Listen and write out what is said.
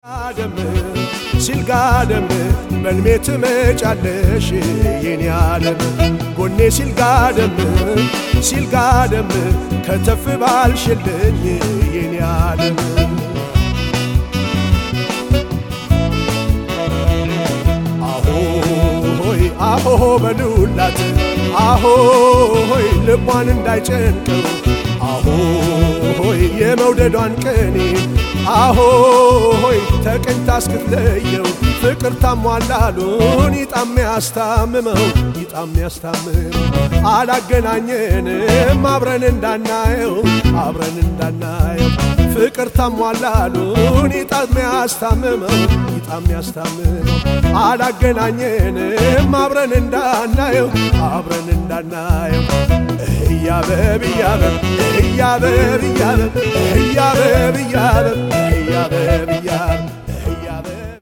ጋደም ሲል ጋደም በልሜ ትመጫለሽ የኔ ዓለም ጎኔ ሲል ጋደም ሲል ጋደም ከተፍ ባልሽልኝ የኔ ዓለም አሆሆይ አሆሆ በሉላት አሆሆይ ልቧን እንዳይጨንቀው አሆሆይ የመውደዷን ቅኔ አሆሆይ ተቀኝታ እስክትለየው ፍቅር ታሟላሉን ይጣም ያስታምመው ይጣም ያስታምመው አላገናኘንም አብረን እንዳናየው አብረን እንዳናየው ፍቅር ታሟላሉን ይጣም ያስታምመው ይጣም ያስታምመው አላገናኘንም አብረን እንዳናየው አብረን እንዳናየው እያበብ እያበብ እያበብ እያበብ እያበብ እያበብ እያበብ እያበብ